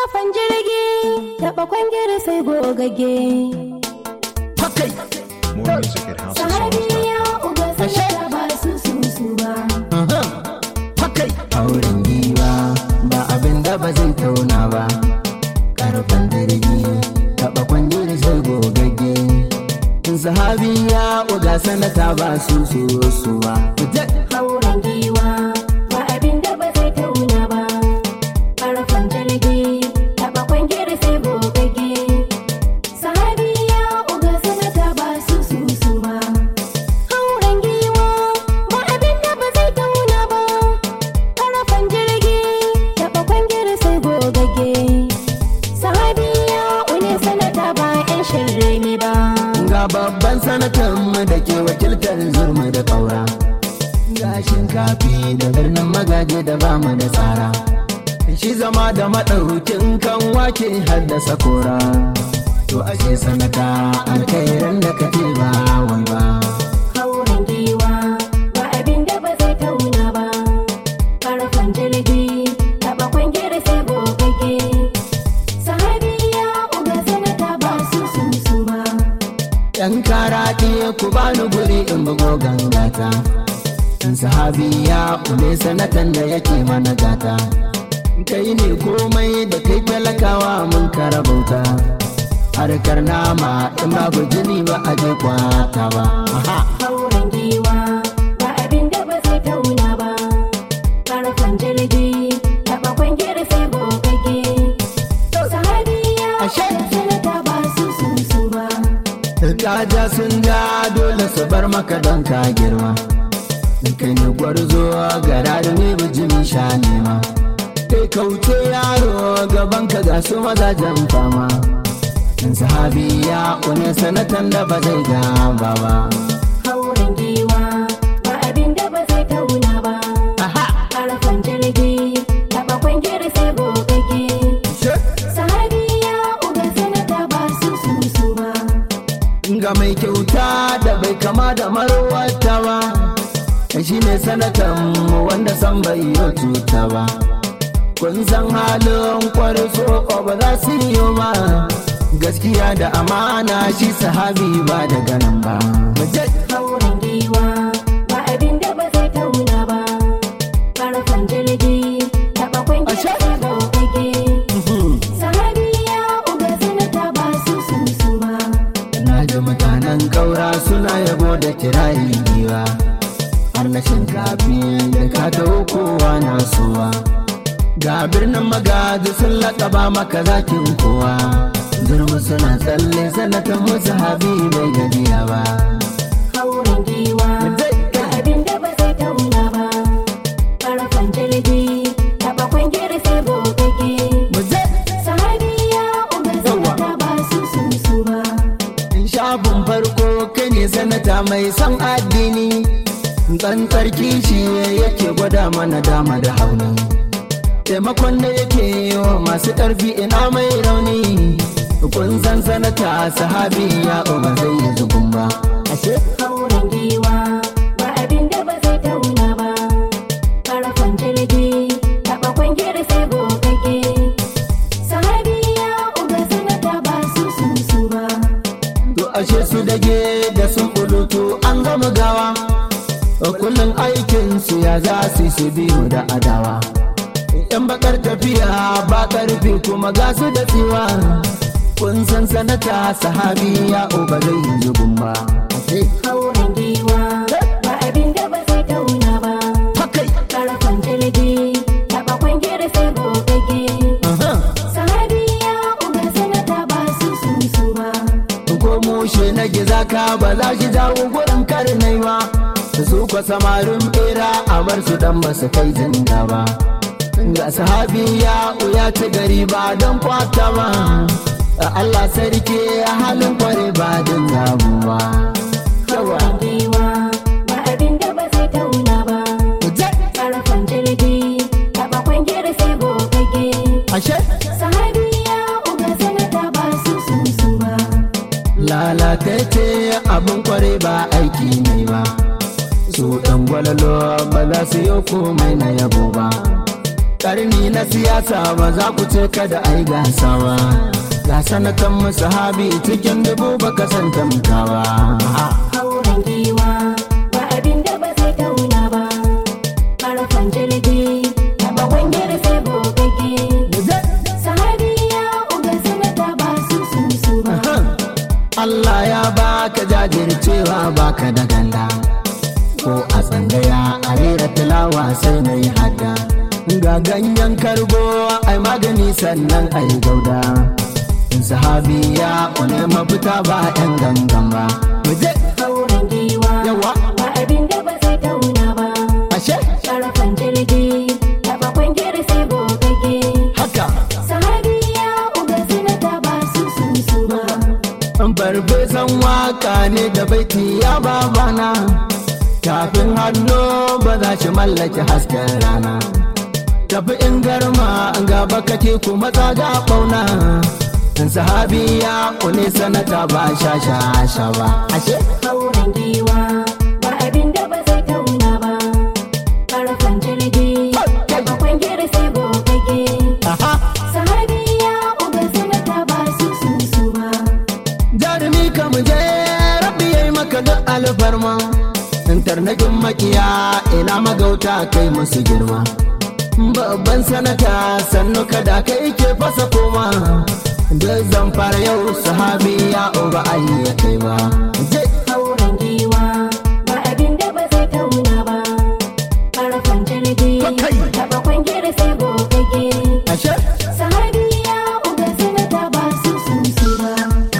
Karafan jirgi taɓa kwangiri sai gogage. Hakai. More music at Sahabi houseofsongs.com. ya uga sanata ba su su su ba. Hakai. auren giwa ba abin da ba zai tauna ba karfan jirgi taɓa kwangir sai gogagge sahabi ya uga sanata ba su su su ba Hauren giwa ba abin da ba zai tauna ba. Karafan jirgi taɓa kwangiri sai gogage. Sahabi ya uga sanata ba su su su ba. Hauren giwa ba abin da ba zai tauna ba. Karafan jirgi taɓa kwangiri sai gogage. Sahabi ya une sanata ba 'yan shirme ba. ga babban sanatan mu da ke wakiltar zurmi da ƙaura ga shinkafi da birnin magaji da ba mu da tsara shi zama da maɗaukin kan wake haddasa kora to ashe sanata alkhairan da kake ba wai ba Hauren giwa ba abin da ba zai tauna ba. Karfan jirgi taɓa kwangere sai gogage. Sahabi ya uga sanata ba su su su ba. yan karaɗe ku bani guri in bugo gangata in sahabi ya kule sanatan da yake mana gata kai ne komai da kai talakawa mun karabauta harkar nama in babu jini ba a je kwata ba Aha. Hauren giwa ba abin da ba zai tauna ba. Karfan jirgi taɓa kwangere sai gogage. Sahabi ya Ashe. uga sanata ba su su su ba. Kaja sun ja dole su bar maka don ka girma. Kai ne gwarzo gara da ne bijimi sha nema. Kai kauce yaro gaban ka ga su mazajen fama. In sahabi ya kone sanatan da ba zai gaba ba. Hauren giwa ba abin da ba zai tauna ba. Karfan jirgi taɓa kwangere sai gogage. Sahabi ya uga sanata ba su su su ba. Ga mai kyauta da bai kama da marwata ba. Shi ne sanatan mu wanda san bai yi cuta ba. kun san halin kwarso ba za su yi ba gaskiya da amana shi sahabi ba daga nan ba Hauren giwa ba abin da ba zai tauna ba. Karfan jirgi taɓa kwangere sai gogage. Sahabi ya uga sanata ba su su su ba. na ji mutanen kaura suna yabo da kirayi giwa har na shinkafi da ka taho kowa na suwa ga birnin magaji sun laƙaba maka zakin kowa zurmi suna tsalle sanatan musu habi bai gajiya ba Hauren giwa ba abin da ba zai tauna ba. Karfan jirgi taɓa kwangere sai gogage. Sahabi ya uga sanata ba su su su ba. shafin farko kai ne sanata mai son addini tsantsar kishi yake gwada mana dama da hauni taimakon da yake yi wa masu ƙarfi ina mai rauni kun san sanata sahabi ya ba zai yi zubin ba ashe Hauren giwa ba abin da ba zai tauna ba. Karfan jirgi taɓa kwangere sai gogage. Sahabi ya uga sanata ba su su su ba. to ashe su dage da sun bulutu an gama gawa kullum aikin su ya za su yi su biyu da adawa yan bakar tafiya ba karfi kuma ga su da tsiwa kun san sanata sahabi ya ba zai yi zubin ba Hauren giwa ba abin da ba zai tauna ba. Hakai. Karfan jirgi taɓa kwangere sai gogage. Aha. Sahabi ya uga sanata ba su su su ba. ko mushe na giza ka ba za shi jawo gurin karnai ba su kwa samarin bera a bar su dan ba su kai zinda ba ga sahabi ya uya ci gari ba don kwata ba Allah sarki halin kware ba din zabu ba yawa Hauren giwa ba abin da ba zai tauna ba. Karfan jirgi taɓa kwangere sai gogage. ashe Sahabi ya uga sanata ba su su su ba. lalatacce abin kware ba aiki ne ba su ɗan gwalalo ba za su yi komai na yabo ba karni na siyasa ba za ku ce kada ai gasa ba ga sanatan mu sahabi cikin dubu baka san tamkawa hauren giwa ba abin da ba zai tauna ba karfan jirgi taba kwangir sai gogagge sahabiya uga sanata ba su su su ba Allah ya baka jajircewa baka da ganda ko a tsangaya a rera tilawa sai na yi hada ga ganyen kargo ai magani sannan ai gauda sahabi ya une mafita ba yan gangan ba muje hauren giwa yawa ba abin da ba zai tauna ba ashe karfan jirgi taba kwangir sai gogagge haka sahabiya uga sanata ba su su su ba farfesan waka ne da baiti ya babana tafin hannu ba za shi mallaki hasken rana tafi in garma gaba kake kuma tsaga bauna in sahabi ya kune sanata ba sha sha sha ba ashe hauren giwa ba abin da ba zai tauna ba karfan jirgi taba kwangir sai gogagge aha sahabiya uga sanata ba su su su ba jarumi ka mu je rabbi yayi maka duk alfarma tarnakin makiya ina magauta kai musu girma babban sanata sannu kada kai ke fasa koma duk zan fara yau sahabi ya uba ayi ya kai ba je hauren giwa ba abin da ba zai tauna ba karfan jirgi Kai. taba kwangir sai gogagge ashe sahabiya uga sanata ba su su su ba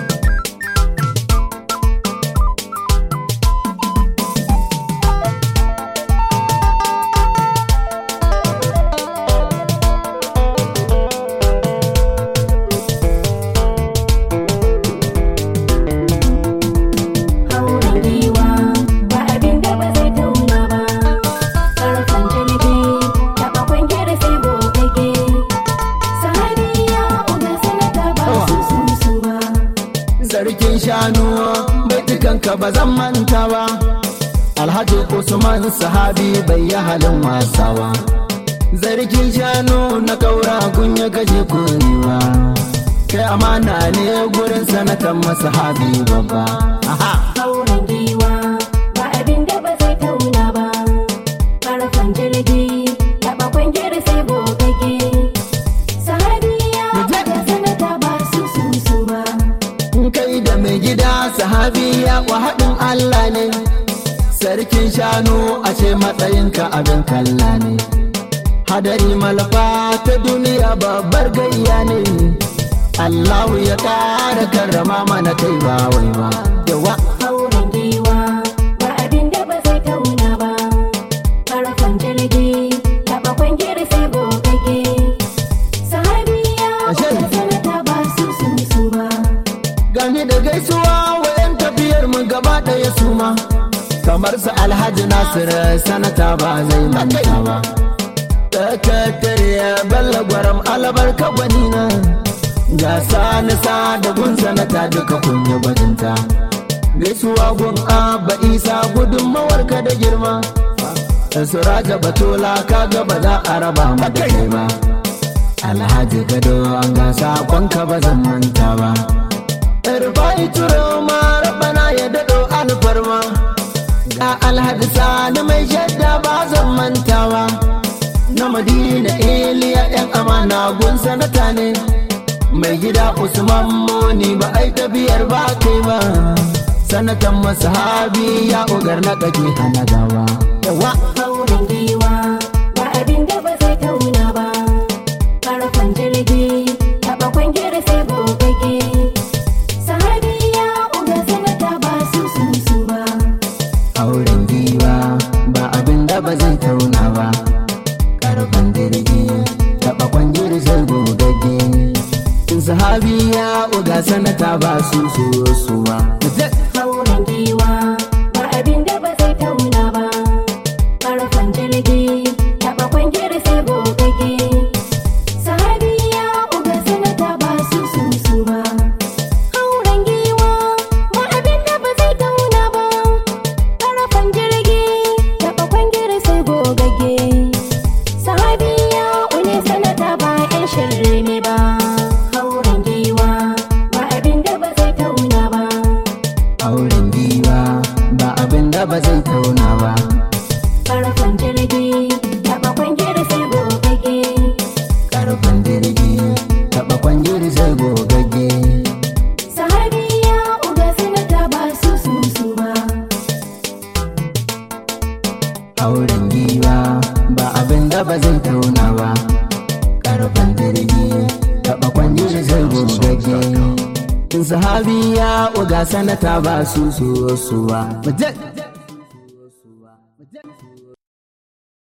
hauren giwa ba abin da ba zai tauna ba karfan jirgi taba kwangir sai gogagge sahabiya uga sanata ba su su su ba sarkin shanu baitukanka ba zan manta ba alhaji usman sahabi bai yi halin wasa ba zargin shanu na kaura kun ya kashe kuriwa kai amana ne gurin sanatan masahabi babba aha hauren giwa ba abin da ba zai tauna ba karfan jirgi taba kwangir sai gogagge sahabiya Muje. uga sanata ba su su su ba kai da mai gida sahabi ya kwa haɗin Allah ne sarkin shanu a ce matsayinka abin kalla ne hadari malafa ta duniya babbar gayya ne Allahu ya ƙara karrama mana kai ba wai ba yawa hauren giwa ba abin da ba zai tauna ba karfan jirgi taba kwangir sai gogagge sahabiya Ashe. uga sanata ba su su su ba gani da gaisuwa wayan tafiyar mu gaba ɗaya su ma kamar su alhaji nasir sanata ba zai manta ba Takatar balla gwaram alabarka gwanina ga sani sa da gun sanata duka kun yi bajinta gaisuwa gun abba isa gudunmawar ka da girma suraja batola ka ga ba za a raba mu da kai ba alhaji gado an gasa kwanka ba zan manta ba Irfai turo ma rabana ya daɗo alfarma Ga alhaji sani mai shadda ba zan mantawa Na madina iliya yan amana gun sanata ne Mai gida Usman Moni ba ai tafiyar ba kai ba Sanatan masahabi ya ugar na kake hana gawa Yawa hauren giwa ba abin da ba zai tauna ba karfan jirgi taba kwangir sai gogagge sahabiya uga sanata ba su su su ba auren giwa ba abin da ba zai tauna ba karfan jirgi taɓa kwanjir sai gogagge sahabi ya uga sanata ba su so su ba hauren giwa ba abin da ba zai tauna ba karfan jirgi taba kwangir sai gogagge sahabiya uga sanata ba su su su ba hauren giwa ba abin da ba zai tauna ba karfan jirgi taba kwangir sai gogagge sahabiya une karfan jirgi taɓa kwangiri sai gogagge karfin jirgi taɓa kwangiri sai gogagge sahabiya uga sanata ba su su su ba auren giwa ba abin da ba zai tauna ba karfin jirgi taɓa kwangiri sai gogagge sahabi ya uga sanata ba su su su ba Mu je.